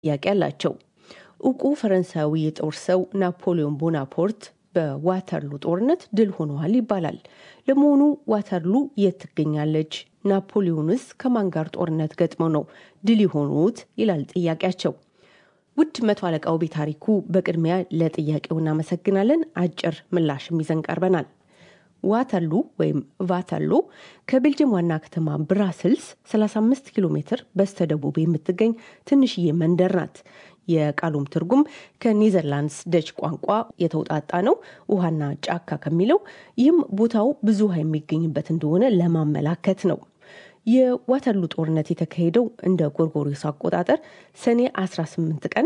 ጥያቄ አላቸው። እውቁ ፈረንሳዊ የጦር ሰው ናፖሊዮን ቦናፖርት በዋተርሉ ጦርነት ድል ሆነዋል ይባላል። ለመሆኑ ዋተርሉ የት ትገኛለች? ናፖሊዮንስ ከማን ጋር ጦርነት ገጥመው ነው ድል የሆኑት? ይላል ጥያቄያቸው። ውድ መቶ አለቃው ቤታሪኩ በቅድሚያ ለጥያቄው እናመሰግናለን። አጭር ምላሽም ይዘን ቀርበናል። ዋተርሉ ወይም ቫተርሎ ከቤልጅየም ዋና ከተማ ብራስልስ 35 ኪሎ ሜትር በስተደቡብ የምትገኝ ትንሽዬ መንደር ናት። የቃሉም ትርጉም ከኔዘርላንድስ ደች ቋንቋ የተውጣጣ ነው፣ ውሃና ጫካ ከሚለው ይህም ቦታው ብዙ ውሃ የሚገኝበት እንደሆነ ለማመላከት ነው። የዋተርሉ ጦርነት የተካሄደው እንደ ጎርጎሪዮስ አቆጣጠር ሰኔ 18 ቀን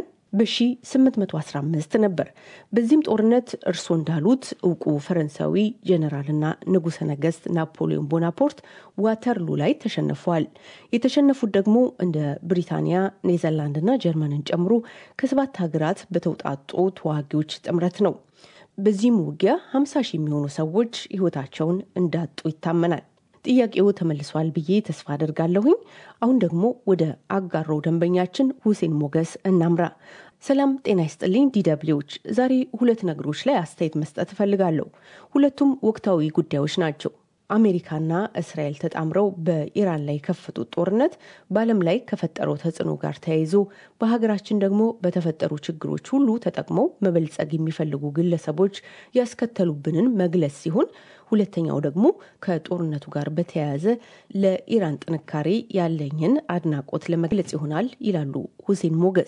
በ1815 ነበር። በዚህም ጦርነት እርሶ እንዳሉት እውቁ ፈረንሳዊ ጀኔራልና ንጉሠ ነገሥት ናፖሊዮን ቦናፖርት ዋተርሉ ላይ ተሸንፈዋል። የተሸነፉት ደግሞ እንደ ብሪታንያ፣ ኔዘርላንድና ጀርመንን ጨምሮ ከሰባት ሀገራት በተውጣጡ ተዋጊዎች ጥምረት ነው። በዚህም ውጊያ 50 ሺህ የሚሆኑ ሰዎች ሕይወታቸውን እንዳጡ ይታመናል። ጥያቄው ተመልሷል ብዬ ተስፋ አደርጋለሁኝ። አሁን ደግሞ ወደ አጋሮው ደንበኛችን ሁሴን ሞገስ እናምራ። ሰላም ጤና ይስጥልኝ ዲደብሊዎች። ዛሬ ሁለት ነገሮች ላይ አስተያየት መስጠት እፈልጋለሁ። ሁለቱም ወቅታዊ ጉዳዮች ናቸው። አሜሪካና እስራኤል ተጣምረው በኢራን ላይ የከፈቱት ጦርነት በዓለም ላይ ከፈጠረው ተጽዕኖ ጋር ተያይዞ በሀገራችን ደግሞ በተፈጠሩ ችግሮች ሁሉ ተጠቅመው መበልጸግ የሚፈልጉ ግለሰቦች ያስከተሉብንን መግለጽ ሲሆን ሁለተኛው ደግሞ ከጦርነቱ ጋር በተያያዘ ለኢራን ጥንካሬ ያለኝን አድናቆት ለመግለጽ ይሆናል ይላሉ ሁሴን ሞገስ።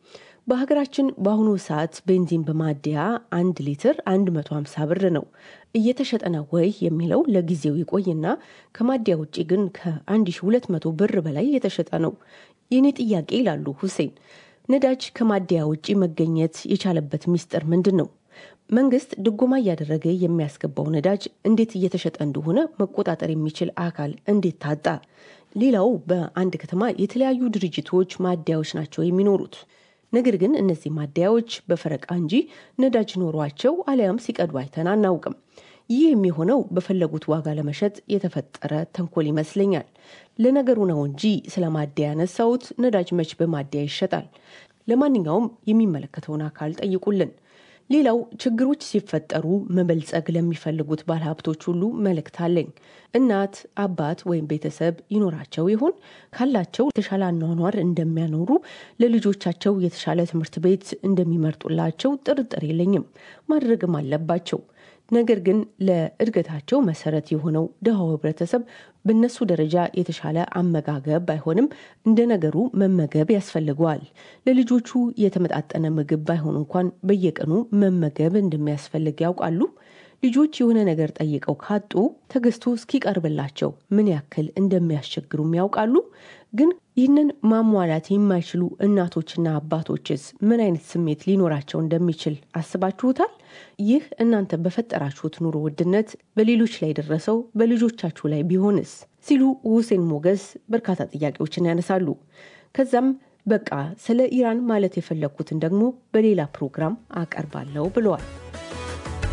በሀገራችን በአሁኑ ሰዓት ቤንዚን በማደያ አንድ ሊትር 150 ብር ነው። እየተሸጠ ነው ወይ የሚለው ለጊዜው ይቆይና ከማደያ ውጭ ግን ከ1200 ብር በላይ እየተሸጠ ነው። የኔ ጥያቄ ይላሉ ሁሴን፣ ነዳጅ ከማደያ ውጭ መገኘት የቻለበት ሚስጥር ምንድን ነው? መንግስት ድጎማ እያደረገ የሚያስገባው ነዳጅ እንዴት እየተሸጠ እንደሆነ መቆጣጠር የሚችል አካል እንዴት ታጣ? ሌላው በአንድ ከተማ የተለያዩ ድርጅቶች ማደያዎች ናቸው የሚኖሩት። ነገር ግን እነዚህ ማደያዎች በፈረቃ እንጂ ነዳጅ ኖሯቸው አሊያም ሲቀዱ አይተን አናውቅም። ይህ የሚሆነው በፈለጉት ዋጋ ለመሸጥ የተፈጠረ ተንኮል ይመስለኛል። ለነገሩ ነው እንጂ ስለ ማደያ ያነሳሁት። ነዳጅ መች በማደያ ይሸጣል? ለማንኛውም የሚመለከተውን አካል ጠይቁልን። ሌላው ችግሮች ሲፈጠሩ መበልጸግ ለሚፈልጉት ባለሀብቶች ሁሉ መልእክት አለኝ። እናት አባት ወይም ቤተሰብ ይኖራቸው ይሆን? ካላቸው የተሻለ አኗኗር እንደሚያኖሩ ለልጆቻቸው የተሻለ ትምህርት ቤት እንደሚመርጡላቸው ጥርጥር የለኝም። ማድረግም አለባቸው። ነገር ግን ለእድገታቸው መሰረት የሆነው ድሃው ህብረተሰብ በእነሱ ደረጃ የተሻለ አመጋገብ ባይሆንም እንደ ነገሩ መመገብ ያስፈልገዋል። ለልጆቹ የተመጣጠነ ምግብ ባይሆን እንኳን በየቀኑ መመገብ እንደሚያስፈልግ ያውቃሉ። ልጆች የሆነ ነገር ጠይቀው ካጡ ተገዝቶ እስኪቀርብላቸው ምን ያክል እንደሚያስቸግሩም ያውቃሉ። ግን ይህንን ማሟላት የማይችሉ እናቶችና አባቶችስ ምን አይነት ስሜት ሊኖራቸው እንደሚችል አስባችሁታል? ይህ እናንተ በፈጠራችሁት ኑሮ ውድነት በሌሎች ላይ ደረሰው በልጆቻችሁ ላይ ቢሆንስ? ሲሉ ሁሴን ሞገስ በርካታ ጥያቄዎችን ያነሳሉ። ከዛም በቃ ስለ ኢራን ማለት የፈለግኩትን ደግሞ በሌላ ፕሮግራም አቀርባለሁ ብለዋል።